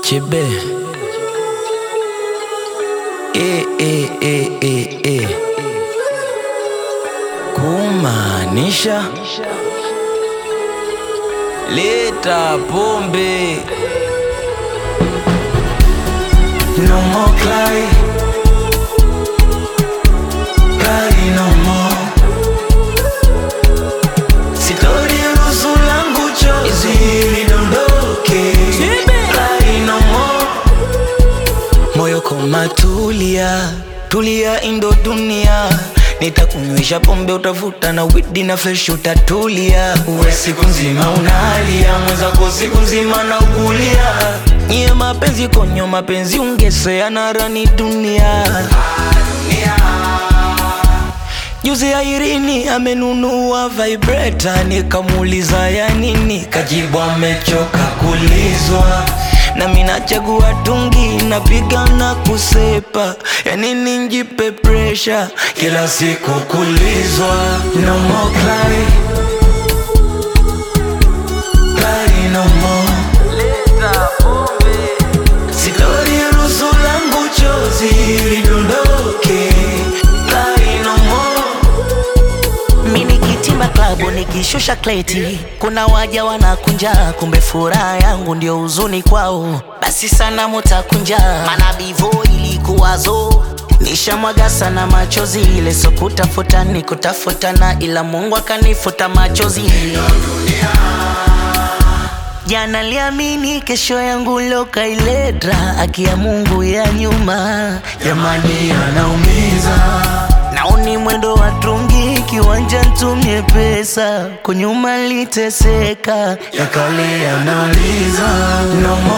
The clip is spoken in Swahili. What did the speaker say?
Chebe. E, e, e, e, e. Kumaanisha leta pombe. No more cry. Cry no more. Sitoruhusu langu chozi lidondoke. Cry no more. Moyo koma tulia, tulia indo dunia Nitakunywesha pombe utavuta na widi na fresh utatulia Uwe siku nzima unalia, mwenzako siku nzima na ukulia Nye mapenzi konyo mapenzi ungesea na rani dunia Juzi ya Irini amenunua vibrator, nikamuuliza ya nini, kajibu amechoka kulizwa. Na mimi nachagua tungi, napiga na kusepa, ya nini njipe pressure kila siku kulizwa. No more cry, cry no more. Sitoruhusu langu chozi lidondoke, cry no more. Mimi kitimba klabu nikishusha kleti, kuna waja wanakunja, kumbe furaha yangu ndio huzuni kwao. Basi sana mutakunja, maana bivo ilikuwazo nishamwaga sana machozi, ile so kutafuta ni kutafutana, ila Mungu akanifuta machozi. Jana liamini kesho yangu lokailetra, akia Mungu ya nyuma Jamani anaumiza Naoni mwendo wa trungi kiwanja ntumie pesa kunyuma liteseka yakale yanauliza no more